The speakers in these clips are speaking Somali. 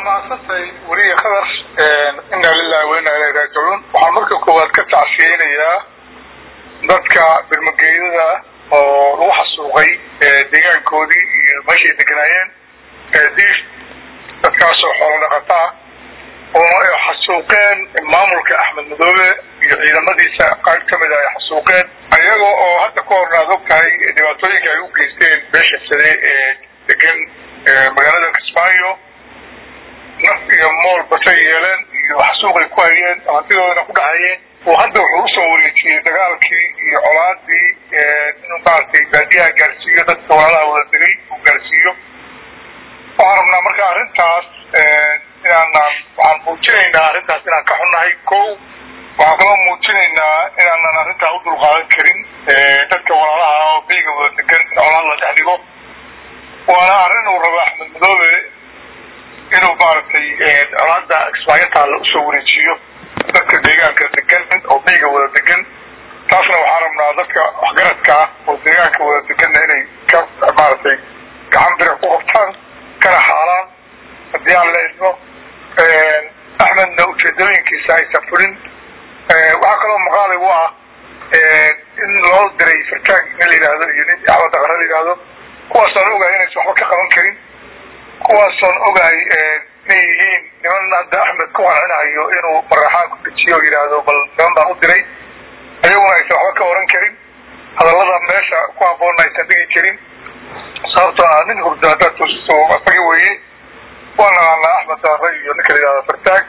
mahadsantay weliya khadar inaa lilahi wa inaa ilahi raajicuun waxaan marka koowaad ka tacsiyeynayaa dadka birmageydada oo lagu xasuuqay deegaankoodii iyo meeshay deganaayeen diif dadkaasoo xoolo dhaqataa oo ay xasuuqeen maamulka axmed madoobe iyo ciidamadiisa qaar kamid a ay xasuuqeen iyaga oo hadda ka horna ad og tahay dhibaatooyinka ay u geysteen beesha sade ee degan magaalada kismaayo naf iyo mool basay yeeleen iyo xasuuqay ku hayeen hantidoodana ku dhexayeen oo hadda wuxuu usoo wareejiyey dagaalkii iyo colaadii inuu maaragtay baadiyaha gaarsiiyo dadka walaalaha wada degay uu gaarsiiyo waxaan rabnaa marka arrintaas inaanan waxaan muujinaynaa arrintaas inaan ka xunnahay ko waxaan kaloo muujinaynaa inaanan arrintaa u dulqaadan karin dadka walaalaha oo beyga wada degan in colaad la dhex dhigo waana arrin uu rabo axmed madoobe inuu maaragtay colaada kismaayotaalla usoo wareejiyo dadka deegaanka degan oo beyga wada degan taasna waxaan rabnaa dadka waxgaradka ah oo deegaanka wada deganna inay ka maaragtay gacan bira ku qabtaan kana xaalaan haddii aan la idmo axmedna ujeedooyinkiisa aysan fulin waxaa kaloo maqaalay u ah in loo diray fartaag nin la yidhaahdo iyo nin axmed daqare la yidhaahdo kuwaasaan ogahay inaysan waxba ka qaban karin kuwaasoon ogahay inay yihiin niman hadda axmed ku qancinayo inuu maraxaan ku dejiyo o yidhaahdo bal niman baan u diray ayaguna aysan waxba ka oran karin hadallada meesha ku haboonna aysan dhigi karin sababtoo ah nin hurdo haddaad toosiso asaga weeye waa naqaanaa axmed daqare iyo ninka la yidhahdo fartaag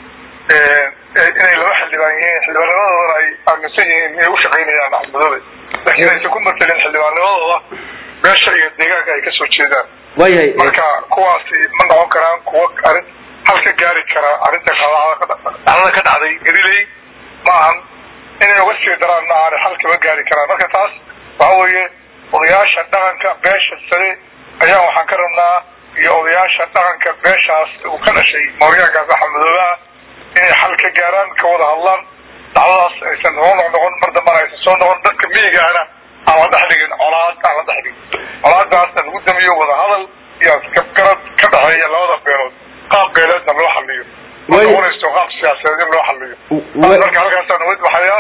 inay laba xildhibaan yihiin xildhibaannimadoodan ay aaminsan yihiin inay ushaqaynayaan axmedoobe laakiin aysan ku matelin xildhibaannimadooda meesha iyo deegaanka ay kasoo jeedaan waayahay marka kuwaasi ma noqon karaan kuwa arrin hal ka gaari kara arrinta dhacdada ka dhacday galiley ma ahan inay uga sii daraan ma ahan hal kama gaari karaan marka taas waxa weeye odayaasha dhaqanka beesha sare ayaa waxaan ka rabnaa iyo odayaasha dhaqanka beeshaas uu ka dhashay mooryaankaas axmedoobaha inay xal ka gaaraan ka wada hadlaan dhacdadaas aysan soo noqnoqon mar dambana aysan soo noqon dadka miyigaana aan la dhex dhigin colaad aan la dhex dhigin colaadaasna lagu damiyo wada hadal iyo garad ka dhexeeya labada beelood qaab beeleedna loo xaliyo ma noqonayso qaab siyaasadeed in loo xaliyo marka halkaasaan uga baxayaa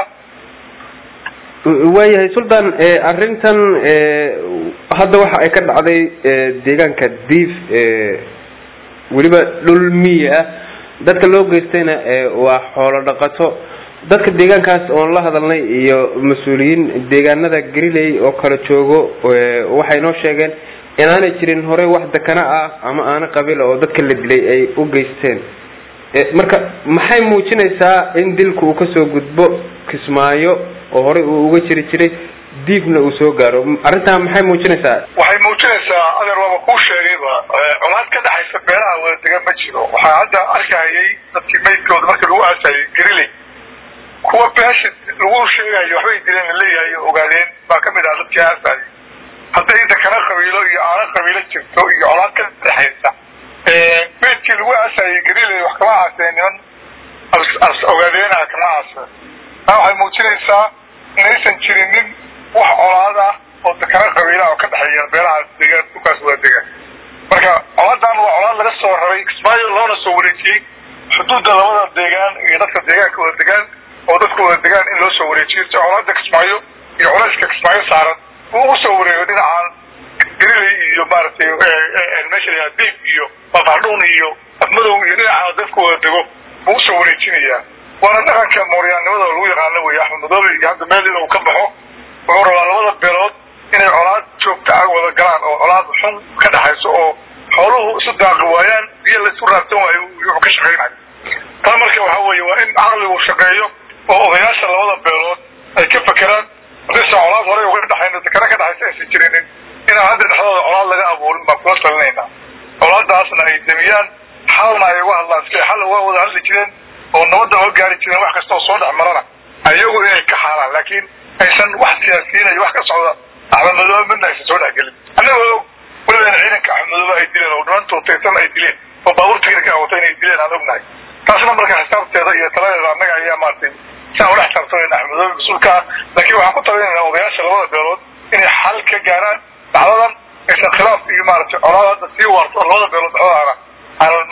waayahay sultan arrintan hadda waxa ay ka dhacday deegaanka diif weliba dhul miyi ah dadka loo geystayna waa xoolo dhaqato dadka deegaankaas oon la hadalnay iyo mas-uuliyiin deegaanada galiley oo kala joogo waxay noo sheegeen inaanay jirin hore wax dekana ah ama aana qabiil oo dadka la dilay ay u geysteen marka maxay muujinaysaa in dilku uu kasoo gudbo kismaayo oo horey uu uga jiri jiray diifna uu soo gaaro arrintaa maxay muujinaysaa waxay muujinaysaa adeer waaba kuu sheegayba colaad ka dhexaysa beelaha wada degan ma jiro waxaa hadda arkahayay dadkii maydkooda markii lagu aasayay galiley kuwa beesha lagu sheegayo waxbay dileen laleeyahay o ogaadeen baa kamid ah dadkii aasayay hadday inta kana qabiilo iyo aana qabiilo jirto iyo colaad ka dhexaysa maydkii lagu aasayay galiley wax kama aaseen niman ogaadeena kama aaseen taa waxay muujinaysaa inaysan jirin nin wax colaad ah oo dekana qabiilaha oo ka dhexeeya beelaha deegaan dhulkaas wada degaan marka colaadan waa colaad laga soo raray kismaayo loona soo wareejiyey xuduudda labada deegaan iyo dadka deegaanka wada degaan oo dadka wada degaan in loo soo wareejiyo si colaada kismaayo iyo culayska kismaayo saaran uu ugu soo wareego dhinacan galiley iyo maaragtay meesha la yihahda diib iyo bafardhuun iyo afmadow iyo dhinaca dadka wada dego buu usoo wareejinayaa waana dhaqanka mooryaannimada lagu yaqaano wey axmed madoobe iyo hadda meel in uu ka baxo wuxuu rabaa labada beelood inay colaad joogta ah wada galaan oo colaad xun ka dhexayso oo xooluhu isu daaqi waayaan biyo laisu raabsan waayo wuxuu ka shaqaynayo taa marka waxa weeye waa in caqligu shaqeeyo oo odayaasha labada beelood ay ka fakeraan hadaysan colaad horey uga dhexayno dekana ka dhexaysa aysan jirinin inaan hadda dhexdooda colaad laga abuurin baan kula talinaynaa colaadaasna ay demiyaan xalna ay uga hadlaan si ay xal uga wada hadli jireen oo nabadda oga gaari jireen wax kasta oo soo dhex marana ayagu inay ka xaalaan laakiin aysan wax siyaasiyiin iyo wax ka socda axmed madoobe midna aysan soo dhexgelin annagoo weliba ciidanka axmed madoobe ay dileen oo dhimantood taysan ay dileen oo baabuur tignika wata inay dileen aan ognahay taasna marka xisaabteeda iyo taladeeda annaga ayaa maaragtay si aan ula xisaabtamayna axmed madoobe mas-uulka ah laakiin waxaan ku talinaynaa odayaasha labada beelood inay xal ka gaaraan dhacdadan aysan khilaaf iyo maaragtay colaad hadda sii waarto labada beelood dhexdoodana aanan maaragtay aysan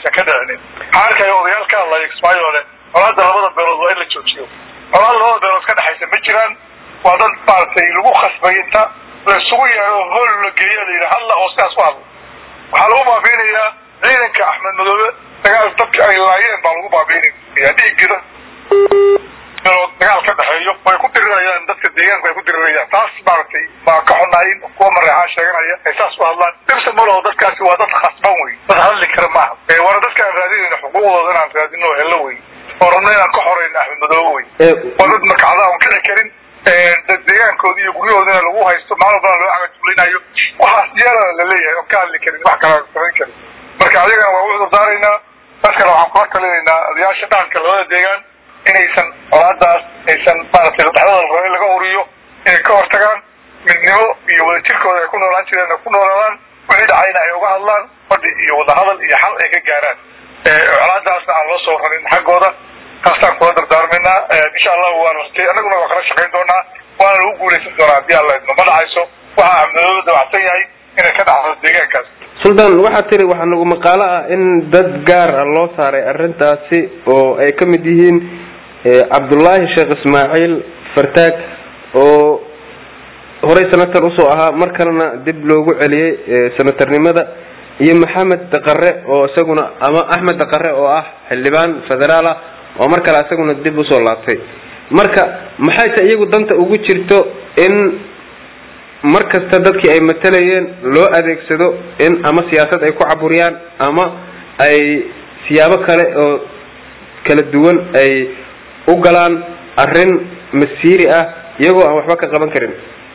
aysan ka dhicinin waxaa arkaya odayaal ka hadlaya kismaayo le colaada labada beelood waa in la joojiyo colaada labada beelood ka dhexaysa ma jiraan waa dad maaragtay lagu khasbay inta la isugu yeero hool la geeyo la yidhi hadla oo sidaas u hadla waxaa lagu baabiinayaa ciidanka axmed madoobe dagaal dadka ay laayeen baa lagu baabiinaya dhiiggida beelood dagaal ka dhexeeyo way ku dirirayaan dadka deegaanku ay ku dirirayaan taas maaragtay baa ka xunayn kuwa mareexaan sheeganaya ay saas u hadlaan dhibsa malaho dadkaasi waa dad khasban wey dad hadli kara maaha waana dadka aan raadinayna xuquuqdooda inaan raadino oo hello wey oo rabno inaan ka xorayno axmed madoobe wey waa dad makacda aan kici karin dad deegaankoodi iyo guryahoodina lagu haysto maalin badan loo cagajulinayo waxaas yeelana laleeyahay oon ka hadli karin wax kala samayn karin marka ayagana waa u cudurdaaraynaa dadkana waxaan kula talinaynaa odayaasha dhaqanka labada deegaan inaysan colaadaas aysan maaragtay dhexdooda rabo in laga uriyo inay ka hortagaan midnimo iyo wadajirkooda ay ku noolaan jireen ay ku noolaadaan wixii dhacayna ay uga hadlaan fadhi iyo wadahadal iyo xal ay ka gaaraan colaadaasna aan loo soo rarin xaggooda taasaan kula dardaarmaynaa insha allahu waan rajay annaguna waa kala shaqayn doonaa waana lagu guulaysan doonaa haddii alla idmo ma dhacayso waxa axmedoobe dabacsan yahay inay ka dhacdo deegaankaas sultan waxaa tiri waxaa nagu maqaalo ah in dad gaar ah loo saaray arrintaasi oo ay ka mid yihiin cabdullaahi sheekh ismaaciil fartaag oo horey senator usoo ahaa mar kalena dib loogu celiyey senatornimada iyo maxamed daqare oo isaguna ama axmed daqare oo ah xildhibaan federaal ah oo mar kale isaguna dib usoo laabtay marka maxay ta iyagu danta ugu jirto in mar kasta dadkii ay matalayeen loo adeegsado in ama siyaasad ay ku caburiyaan ama ay siyaabo kale oo kala duwan ay u galaan arrin masiiri ah iyagoo aan waxba ka qaban karin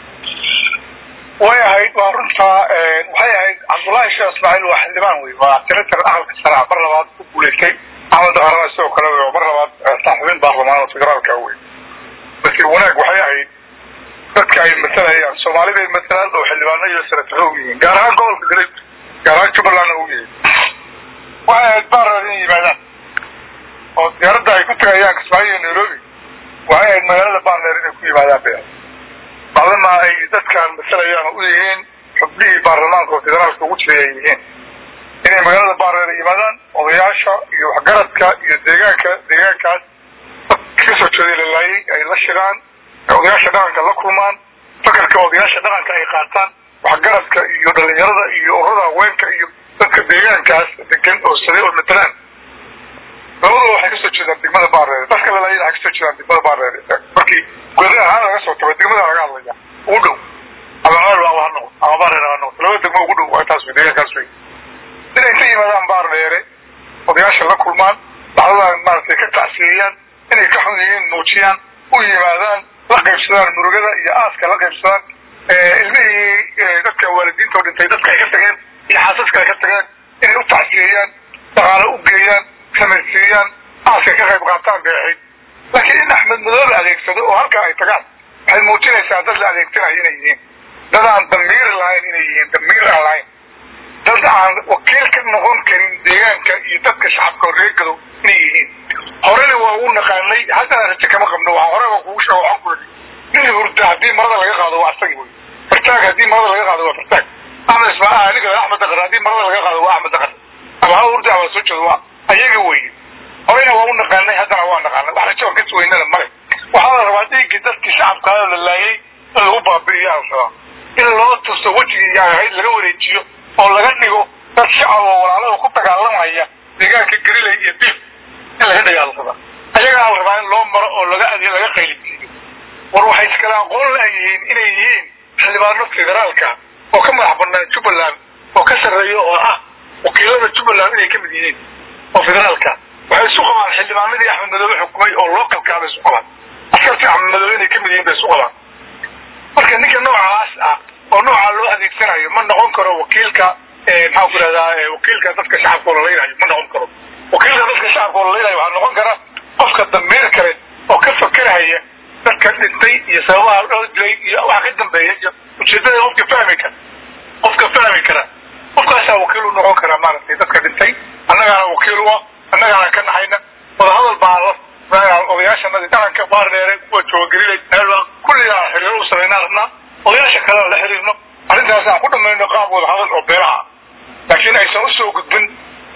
way ahayd waa runtaa waxay ahayd cabdullaahi sheekh ismaaciil waa xildhibaan wey waa senator aqalka sare mar labaad ku guulaystay axmed daqarana sidoo kale wey oo mar labaad saxubin baarlamaan oo federaalka wey laakiin wanaag waxay ahayd dadka ay matalayaan soomaalida ay matalaan oo xildhibaano iyo senataro u yihiin gaar ahaan gobolka galay gaar ahaan jubbalandna u yihiin waxay ahayd baarlad inay yimaadaan oo diyaaradda ay ku tagayaan kismaayo iyo nairobi waxay ahayd magaalada baarleer inay ku yimaadaan bay bacdama ay dadkaan matalayaan oo u yihiin xubnihii baarlamaanka oo federaalka ugu jiray ay yihiin inay magaalada baarleer yimaadaan odayaasha iyo waxgaradka iyo deegaanka deegaankaas kasoo jeeday lalaayay ay la shiraan odayaasha dhaqanka la kulmaan fakarka odayaasha dhaqanka ay qaataan waxgaradka iyo dhalinyarada iyo ururada haweenka iyo dadka deegaankaas degan oo saday oo matalaan labaduba waxay kasoo jeedaan degmada baareere dadka lalaayay waxay kasoo jeedaan degmada baareere markii goda ahaan laga soo tago degmada laga hadlaya ugu dhow ama ceel ha noqdo ama baareere ha noqdo laba degmo ugu dhow waa taas wey deegaankaas wey inay ka yimaadaan baareere odayaasha la kulmaan dhacdadan maaragtay ka tacsiyeeyaan inay ka xun yihiin muujiyaan u yimaadaan la qaybsadaan murugada iyo aaska la qaybsadaan ilmihii dadka waalidiinta oo dhintay dadka ay ka tageen iyo xaasaska ay ka tageen inay u tacsiyeeyaan dhaqaale u geeyaan samaysiiyaan aaska ka qayb qaataan bay ahayd laakiin in axmed madoobe adeegsado oo halkaa ay tagaan waxay muujinaysaa dad la adeegsanayo inay yihiin dad aan damiir lahayn inay yihiin damiir aan lahayn dad aan wakiil ka noqon karin deegaanka iyo dadka shacabka horeegado inay yihiin horena waa u naqaanay haddana raje kama qabno waa hore waa kugu sheego waxaan ku yidhi nin hurda haddii marada laga qaado waa asagi wey fartaag haddii marada laga qaado waa fartaag axmed ismaa aniga axmed daqar haddii marada laga qaado waa axmed daqar ama ha hurda ama soo jeedo waa ayaga weye horena waa u naqaanay haddana waa naqaanay wax rajo ka suweynana male waxaa la rabaa dhiiggii dadkii shacabka la laayay in lagu baabi'iyo aan rabaa in loo tuso wejigii ahayd laga wareejiyo oo laga dhigo dad shacab oo walaalada ku dagaalamaya deegaanka garilay iyo diif in laga dagaalsada ayagaa la rabaa in loo maro oo laga adi laga qaylisiiyo war waxay iskala aqoon layihiin inay yihiin xildhibaano federaalka oo ka madax banaan jubbaland oo ka sarreeya oo ah wakiilada jubbaland inay kamid yihiin oo federaalka waxay isu qabaan xildhibaanadii axmed madoobe xukumay oo localkaa bay isu qabaan askartii axmed madoobe inay kamid yihiin bay isu qabaan marka ninka noocaas ah oo noocaa loo adeegsanayo ma noqon karo wakiilka maxaan ku ihahdaa wakiilka dadka shacabka oo lalaynayo ma noqon karo wakiilka dadka shacabka oo lalaynayo waxaa noqon kara qofka damiir kale oo ka fakerahaya dadka dhintay iyo sababaha loo dilay iyo waxa ka dambeeya iyo ujeedada qofka fahmi kara qofka fahmi kara qofkaasaa wakiil u noqon kara maaragtay dadka dhintay annagaana wakiil u ah annagaana ka naxayna wadahadal baa odayaashanadi dhaqanka baardheere kuwa joogagelilay kulligaa xiriiro u samaynaa rabnaa odayaasha kalena la xiriirno arrintaas aan ku dhamayno qaab wadahadal oo beelaha laakiin aysan usoo gudbin colaada ka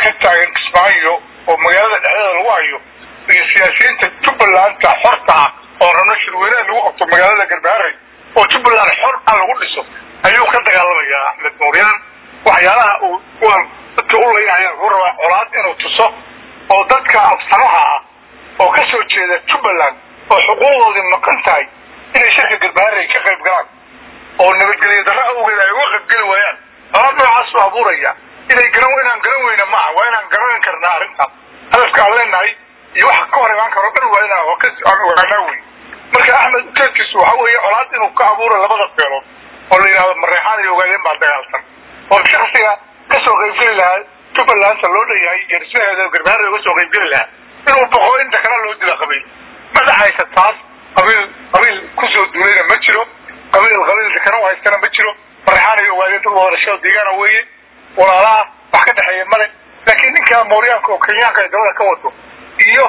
ka taagan kismaayo oo magaalada dhexdeeda lagu hayo iyo siyaasiyiinta jubbalanta xorta ah oo rabno shirweyneha lagu qabto magaalada garbaharey oo jubbaland xor ah lagu dhiso ayuu ka dagaalamayaa axmed nuuryaan waxyaalaha uu kuwan dadka u leeyahay wuxuu rabaa colaad inuu tuso oo dadka absamaha ah oo ka soo jeeda jubbaland oo xuquuqdoodii maqan tahay inay shirka garbaharey ka qayb galaan oo nabadgelyo darro awgeed ay uga qaybgeli waayaan colaad noocaas u abuuraya inay garan inaan garan weyna maaha waa inaan garanan karnaa arrintaas hadafka aan leenahay iyo waxa ka hor imaan karo dhan waa inaan aan ogaanaa wey marka axmed ujeedkiisu waxa weeye colaad inuu ka abuuro labada beelood oo la yidhahdo mareexaan iyo ogaadeen baa dagaalsan oo shaksiga kasoo qaybgeli lahaa jubbalanta loo dhanyahay iyo dhismaheeda garbaharey uga soo qaybgeli lahaa inuu boqo inta kale loo dila qabiil ma dhacaysa taas qabiil qabiil kusoo duulayna ma jiro qabiil qabiilka kana haystana ma jiro mareexaan iyo ogaadeen dad wadashada deegaana weeye walaalaha wax ka dhexeeya male laakiin ninka mooryaanka oo kenyaanka ay dabada ka wado iyo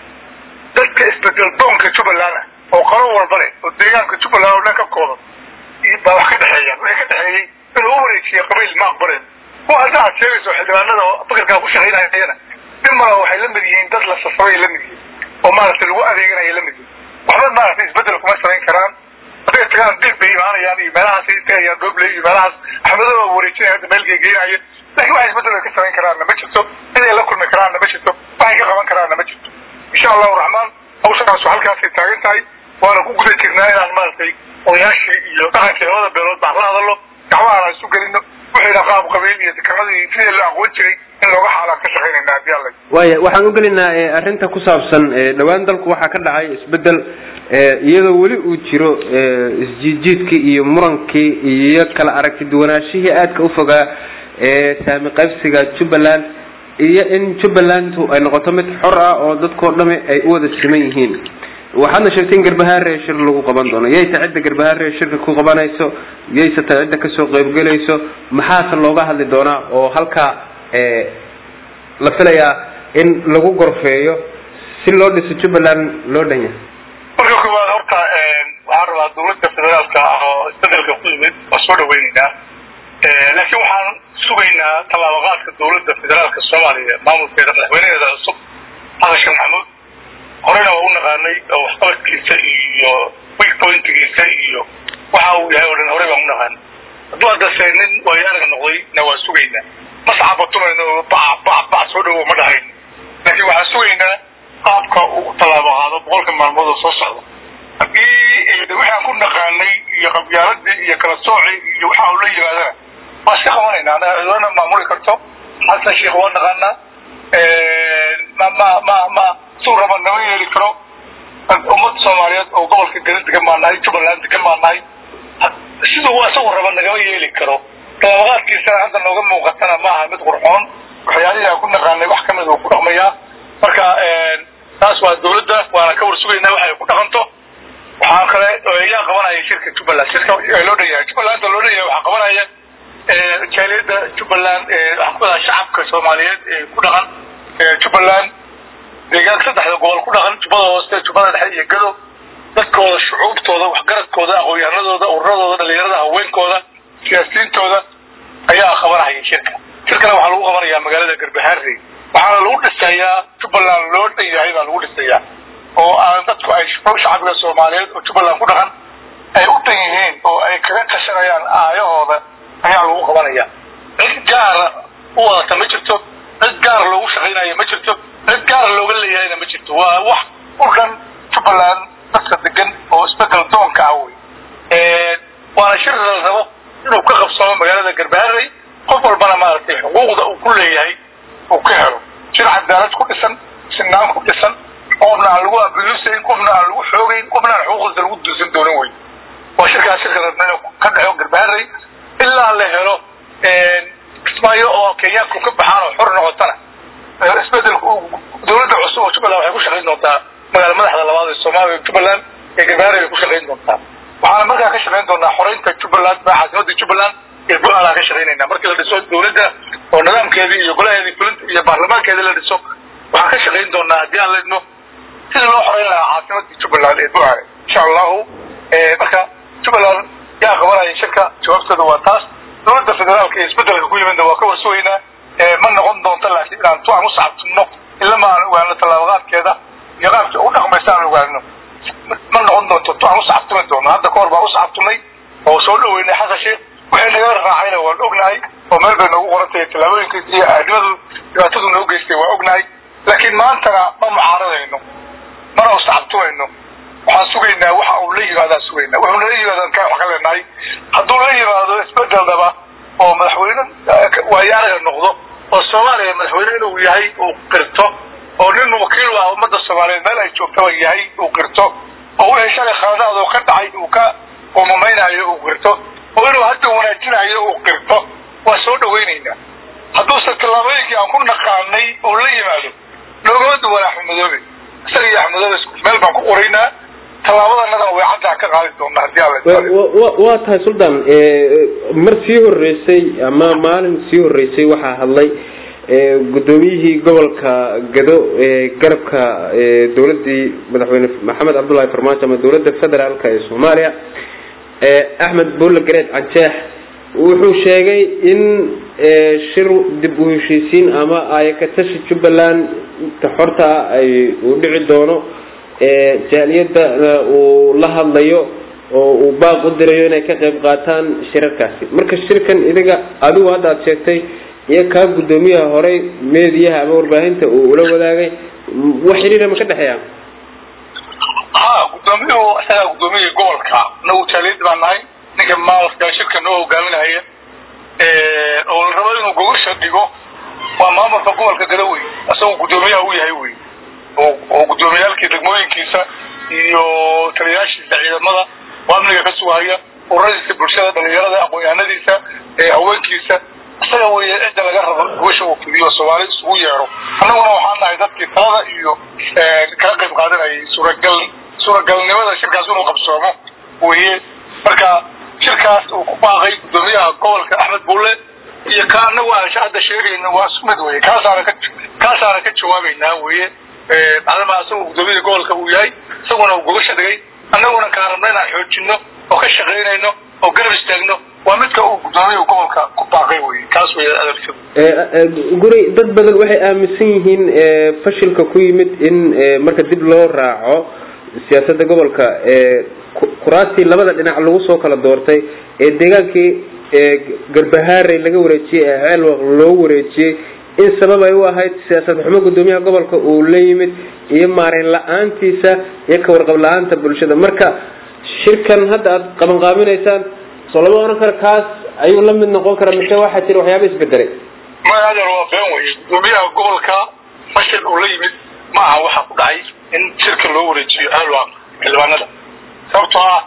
dadka isbedel doonka jubbaland ah oo qalo walba leh oo deegaanka jubbaland oo dhan ka koodan baa wax ka dhexeeya wixii ka dhexeeyey inuu u wareejiya qabiil ma aqbaleen kuwa hadda aad sheegayso xildhibaanada oo fikirkaa ku shaqaynayana nin mala waxay la mid yihiin dad la safray la mid yihiin oo maaragtay lagu adeeganaya la mid yihiin waxba maaragtay isbedel kuma samayn karaan hadday tagaan dib bay imaanayaan iyo meelahaas ay tagayaan doobley iyo meelahaas axmedoo wareejinaya hadda meel geegeynaya laakiin waxa isbedel ay ka samayn karaanna ma jirto ciday la kulmi karaanna ma jirto waxay ka qaban karaanna ma jirto insha allahu raxmaan hawshaas halkaasay taagan tahay waana ku guda jirnaa inaan maaragtay odayaashii iyo dhaqankii labada beelood baan la hadalno gacmahaan aan isu gelino wixiina qaab qabiil iyo dekanadii sidii la aqoon jiray in looga xaalaan ka shaqaynayna haddii alla waaya waxaan u gelinaa arrinta ku saabsan dhowaan dalku waxaa ka dhacay isbedel iyadoo weli uu jiro isjiidjiidkii iyo murankii iyo kala aragti duwanaashihii aadka u fogaa ee saami qaybsiga jubbaland iyo in jubbalandu ay noqoto mid xor ah oo dadkao dhami ay u wada siman yihiin waxaadna sheegtay in garbahaare shir lagu qaban doono yayta cidda garbahaare shirka ku qabanayso yayse ta cidda kasoo qaybgelayso maxaase looga hadli doonaa oo halkaa la filayaa in lagu gorfeeyo si loo dhiso jubbaland loo dhan yahay marka koowaad horta waxaan rabaa dawladda federaalka oo isbedelka ku yimid waa soo dhaweyneynaa laakiin waxaan sugaynaa tallaabaqaadka dawladda federaalka soomaaliya maamulkeeda madaxweynaheeda cusub xasan sheekh maxamuud horena waa u naqaanay oo waxqabadkiisa iyo weak pointgiisa iyo waxa uu yahay oo dhan horey baan u naqaanay hadduu haddase nin waayo arag noqday na waa sugaynaa mascabatumayno ba ba ba soo dhawo ma dhahayn laakiin waxaan sugaynaa qaabka uu tallaabo qaado boqolka maalmood oo soo socda haddii waxaan ku naqaanay iyo qabyaaladii iyo kala sooci iyo waxa uu la yimaadana waa iska qabanayna anaga cidana maamuli karto xasan sheekh waa naqaanaa ma ma ma ma suu raba nama yeeli karo ummadda soomaaliyeed oo gobolka gala degan baa nahay jubbaland degan baa nahay siduu isagu raba nagama yeeli karo tallaabaqaadkiisana hadda nooga muuqatana maaha mid qurxoon waxyaalihii aan ku naqaanay wax kamid uu ku dhaqmayaa marka taas waa dawladda waana ka warsugaynaa waxay ku dhaqanto waxaa kale yaa qabanaya shirka jubbaland shirka loo dhan yahay jubbalanda loo dhan yahay waxaa qabanaya jaaliyadda jubbaland waxaa ku wadaa shacabka soomaaliyeed ee ku dhaqan jubbaland deegaan saddexda gobol ku dhaqan jubbada hoose jubbada dhexe iyo gado dadkooda shucuubtooda waxgaradkooda aqoon-yahanadooda ururadooda dhalinyarada haweenkooda siyaasiyiintooda ayaa qabanaya shirka shirkana waxaa lagu qabanayaa magaalada garbaharey waxaana lagu dhisayaa jubbaland loo dhan yahay baa lagu dhisayaa oo aan dadku ay shacbiga soomaaliyeed oo jubbaland ku dhaqan ay u dhan yihiin oo ay kaga tashanayaan aayahooda ayaa lagu qabanaya cid gaara u wadata ma jirto cid gaar loogu shaqaynayo ma jirto cid gaar looga leeyahayna ma jirto waa wax u dhan jubbaland dadka degan oo isbedel doonka ah wey waana shir la rabo inuu ka qabsamo magaalada garbaharey qof walbana maaragtay xuquuqda uu ku leeyahay uu ka helo shir cadaalad ku dhisan sinaan ku dhisan qofna aan lagu abuusayn qofna aan lagu xoogayn qofna aan xuquuqdiisa lagu duusan doonin wey waa shirkaas shirka rabna inuu ka dhaco garbaharey ilaa la helo kismaayo oo kenyaanku ka baxaan oo xor noqotana isbedelku dawladda cusub oo jubbaland waxay ku shaqayn doontaa magaala madaxda labaad ee soomaaliya jubbaland ee garbaharey ay ku shaqayn doontaa waxaana markaa ka shaqayn doonaa xoreynta jubbaland caasimada jubbaland iyo go-aanaa ka shaqaynayna markii la dhiso dawladda oo nidaamkeedii iyo golaheedii fulinta iyo baarlamaankeedii la dhiso waxaan ka shaqayn doonaa haddii aan la idmo sidii loo xoreyn lahaa caasimadii jubbaland ee go-aane insha allahu marka jubbaland yaa qabanaya shirka jawaabtooda waa taas dawladda federaalka iyo isbedelka ku yimidna waa ka warsugaynaa ma noqon doonto laakiin inaan ogaano tallaabaqaadkeeda iyo qaabka u dhaqmaysa aan ogaano ma noqon doonto to aan usacabtumi doono hadda kahor baan usacabtumay oo soo dhaweynay xasan sheekh waxay naga raacayna waan ognahay oo meel bay noogu qoran tahay tallaabooyinka iyo aadimadu dhibaatadu noo geystay waa ognahay laakiin maantana ma mucaaradayno mana usacabtumayno waxaan sugaynaa waxa uu la yimaadaan sugaynaa wuxuu nala yimaadaan ka wax ka leenahay hadduu la yimaado isbedeldaba oo madaxweyne waayo araga noqdo oo soomaaliya madaxweyne inuu yahay uu qirto oo nin wakiil ah ummadda soomaaliyeed meel ay joogtaba yahay uu qirto oo wixii shalay khaladaad oo ka dhacay uu ka umumaynayo uu qirto oo inuu hadda wanaajinayo uu qirto waa soo dhawaynaynaa hadduuse tallaabooyinkii aan ku naqaanay uu la yimaado noogama duwan axmedoobe isaga iyo axmedoobe meel baan ku qoraynaa tallaabadanadana way caddaa ka qaadi doonaa hadii alla waa tahay suldan mar sii horeysay ama maalin sii horeysay waxaa hadlay guddoomiyihii gobolka gado garabka dowladii madaxweyne maxamed cabdullahi farmaajo ama dowladda federaalka ee soomaaliya axmed bulle gareed canjeex wuxuu sheegay in shir dib u heshiisiin ama ayakatashi jubbaland xorta ay uu dhici doono jaaliyadana uu la hadlayo oo uu baaq u dirayo inay ka qayb qaataan shirarkaasi marka shirkan idiga adigu hadda aad sheegtay iyo kaa guddoomiyaha horey meediyaha ama warbaahinta uu ula wadaagay wax xiriira ma ka dhexeeya ha guddoomiyuhu isagaa guddoomiyihii gobolka nagu jaaliyad baan nahay ninka maamulka shirka noo hogaaminaya oo la rabo inuu gogosha dhigo waa maamulka gobolka gadawey isagoo guddoomiyaha u yahay wey oo guddoomiyaalkii degmooyinkiisa iyo taliyayaashiisa ciidamada oo amniga ka sugahaya ururadiisa bulshada dhalinyarada aqoon-yahanadiisa haweenkiisa isaga wey cidda laga rabo gogosha uu fidiyo soomaali isugu yeero annaguna waxaan nahay dadkii talada iyo kala qayb qaadanayay suuragal suuragalnimada shirkaas inuu qabsoomo weye marka shirkaas uu ku baaqay guddoomiyaha gobolka axmed bulle iyo ka anagu aan hadda sheegayna waa isku mid weye kaasaana ka kaasaana ka jawaabaynaa weye adama isagoo guddoomiyaha gobolka uu yahay isaguna uu gogosha dhigay annaguna kaan rabna inaan xoojino oo ka shaqaynayno oo garab istaagno waa midka uu guddoomiyaha gobolka ku baaqay wey kaas wey adeegsada guri dad badan waxay aaminsan yihiin fashilka ku yimid in marka dib loo raaco siyaasadda gobolka kuraastii labada dhinac lagu soo kala doortay ee deegaankii garbahaarey laga wareejiyey ee ceelwaq loo wareejiyey in sabab ay u ahayd siyaasad xumo guddoomiyaha gobolka uu la yimid iyo maarayn la-aantiisa iyo ka warqab la-aanta bulshada marka shirkan hadda aad qabanqaabinaysaan soo lama oran karo kaas ayuu la mid noqon kara mise waxaa jira waxyaaba isbedelay maya adeer waa been wey guddoomiyaha gobolka fashil uu la yimid ma aha waxa ku dhacay in shirka loo wareejiyo alwaq xildhibaanada sababtoo ah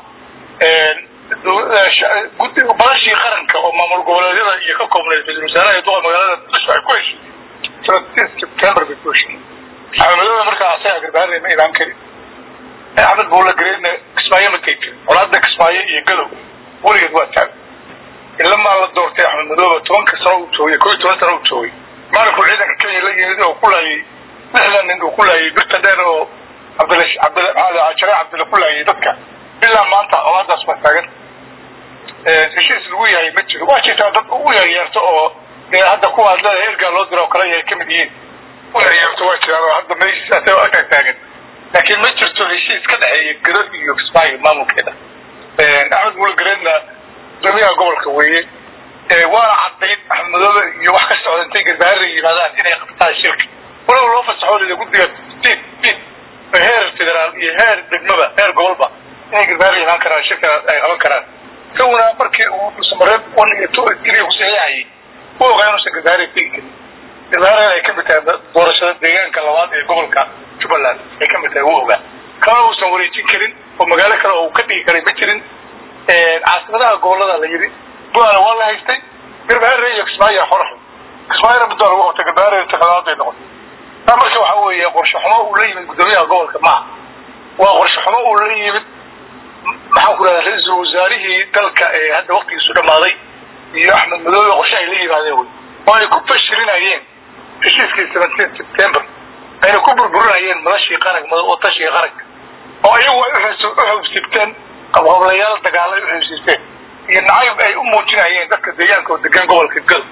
badashii qaranka oo maamul goboleedyada iyo ka koobneed ra-isul wasaaraha iyo duqa magaalada muqdisho ay ku heshay seventeen september bay ku heshay axmedooda markaa asaga garbaharey ma imaan karin axmed buulla gareedna kismaayo ma tegi karin colaada kismaayo iyo gadow weligeed waa taag ilamaa la doortay axmed madooba tobanka sano uu joogay koo iyo toban sano uu joogay maalinkuu ciidanka kenya la yimid oo ku laayay lixdan nin uu ku laayay birta dheer oo cabdil cabdil jare cabdilla ku laayay dadka ilaa maanta colaadaas baa taagan heshiis lagu yahay ma jiro waa jirtaa dad u yaryeerto oo hadda kuwa adlada ergaa loo diro oo kale ay kamid yihiin u yaryeerto waa jiraan oo hadda meeshiis taagan laakiin ma jirto heshiis ka dhexeeya gado iyo kismaayo maamulkeeda axmed buule gareedna guddoomiyaha gobolka weeye waana cadayd axmed madoobe iyo wax ka socda intay garbaharra yimaadaan inay qabtaan shirka walow loo fasaxoolida guddiga bid bid heer federaal iyo heer degmaba heer gobolba inay garbaharra imaan karaan shirka ay qaban karaan isaguna markii uu dhuusamareeb one iyo two keliya ku saxiixayay u ogaa inuusan garbaharra tegi karin garbaharra ay kamid tahay doorashada deegaanka labaad ee gobolka jubbaland ay kamid tahay u ogaa kama uusan wareejin karin oo magaalo kale oo uu ka dhigi karay ma jirin caasimadaha gobolada la yidhi buana waa la haystay garbaharre iyo kismaayo xoraxo kismaayona muddaa lagu qabtay garbaharre tiqadaaday noqotay taa marka waxa weeye qorshe xumo uu la yimid guddoomiyaha gobolka maaha waa qorshe xumo uu la yimid maxaan ku rahdaa ra-iisul wasaarihii dalka ee hadda waktigiisu dhamaaday iyo axmed madoobe qorshe ay la yimaadeen wey oo ay ku fashilinayeen heshiiskii seventeen september ayna ku burburinayeen madashii qarank oo tashii qaranka oo iyagu ay uxubsibteen qabqablayaal dagaalo ay uxubsibteen iyo nacayb ay u muujinayeen dadka deegaanka oo degan gobolka gal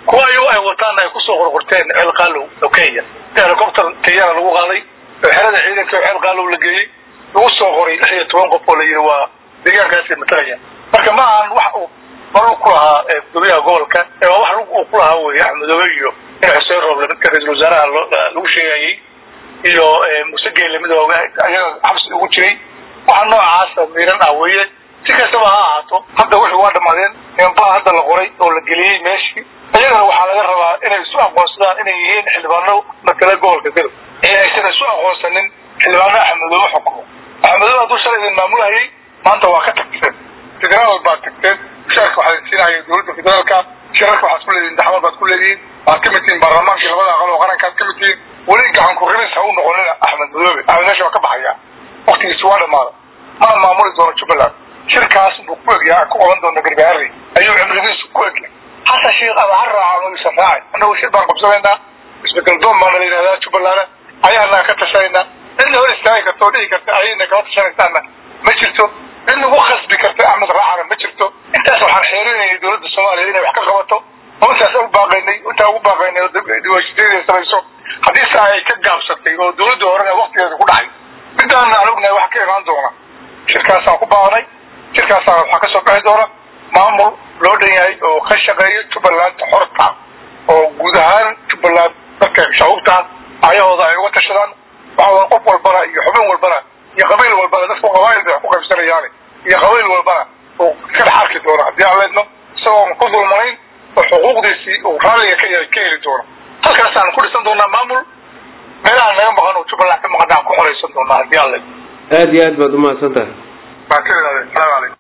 kuwa ayago ay wataan ay kusoo qorqorteen ceel qaalow oo kenya helicopter kenyana lagu qaaday oo xerada ciidanka ceel qaalow la geeyey lagu soo qoray lix iyo toban qof oo la yidhi waa deegaankaasi matalaya marka ma ahan wax uu maruu ku lahaa gudoomiyaha gobolka ee waa wax uu ku lahaa wey axmedoobe iyo in xuseen rooble midka ra-iisul wasaaraha lagu sheegayey iyo muse geele midoobe ayaga xabsi ugu jiray waxa noocaasa miiran ah weeye si kastaba ha ahaato hadda wixii waa dhamaadeen nimanbaa hadda la qoray oo la geliyey meeshii iyagana waxaa laga rabaa inay isu aqoonsadaan inay yihiin xildhibaano matala gobolka gadow ee aysan isu aqoonsanin xildhibaano axmedoobe xukumo axmedoobe hadduu shalay idin maamulhayay maanta waa ka tagteen federaal baad tagteen mushaarka waxaa siinaya dowladda federaalka shirarka waxaad ku leedihin daxwad baad ku leedihiin waxaad kamid tihiin baarlamaankii labada aqal oo qarankaad kamid tihiin weli gacan ku ribis ha u noqonin axmed madoobe axmed meesha waa ka baxaya waktigiisi waa dhamaada ma maamuli doono jubbaland shirkaas buu ku egyaa ku qaban doona gargaari ayuu cimrigiisu ku egya xasan sheekh ama ha raaca ama yuusan raacay annagu shir baan qabsanaynaa isbedel doon baana la yidhahdaa jubbaland ayaanaa ka tashanayna cidna hor istaagi karta oo dhihi karta ayayna kala tashanaysaana ma jirto cid nagu khasbi karta axmed raacana ma jirto intaas waxaan xeerinayay dowladda soomaaliya inay wax ka qabato oo intaas u baaqaynay intaa ugu baaqaynay oo diwaashideeda samayso haddii saa ay ka gaabsatay oo dowladda horena waktigeeda ku dhacay midaana aan ognahay wax ka imaan doona shirkaasaan ku baaqnay shirkaasaan waxaa kasoo bixi doona maamul loo dhan yahay oo ka shaqeeyo jubbaland xorta oo guud ahaan jubbaland dadka shahuubtaan ayahooda ay uga tashadaan waxa qof walbana iyo xubin walbana iyo qabiil walbana dadku qabaayil bay wax ku qaybsanayaane iyo qabiil walbana uu iska dhex arki doono haddii aan leedno isagoon ku dulmanayn oo xuquuqdiisii uu raalliga ka ka heli doono halkaasaan ku dhisan doonaa maamul meelaha naga maqan oo jubbaland ka maqan aan ku xoraysan doonaa haddii aan leedno aada iyo aad baad umahadsan tahay baan ka ilaaliy salaam calaykum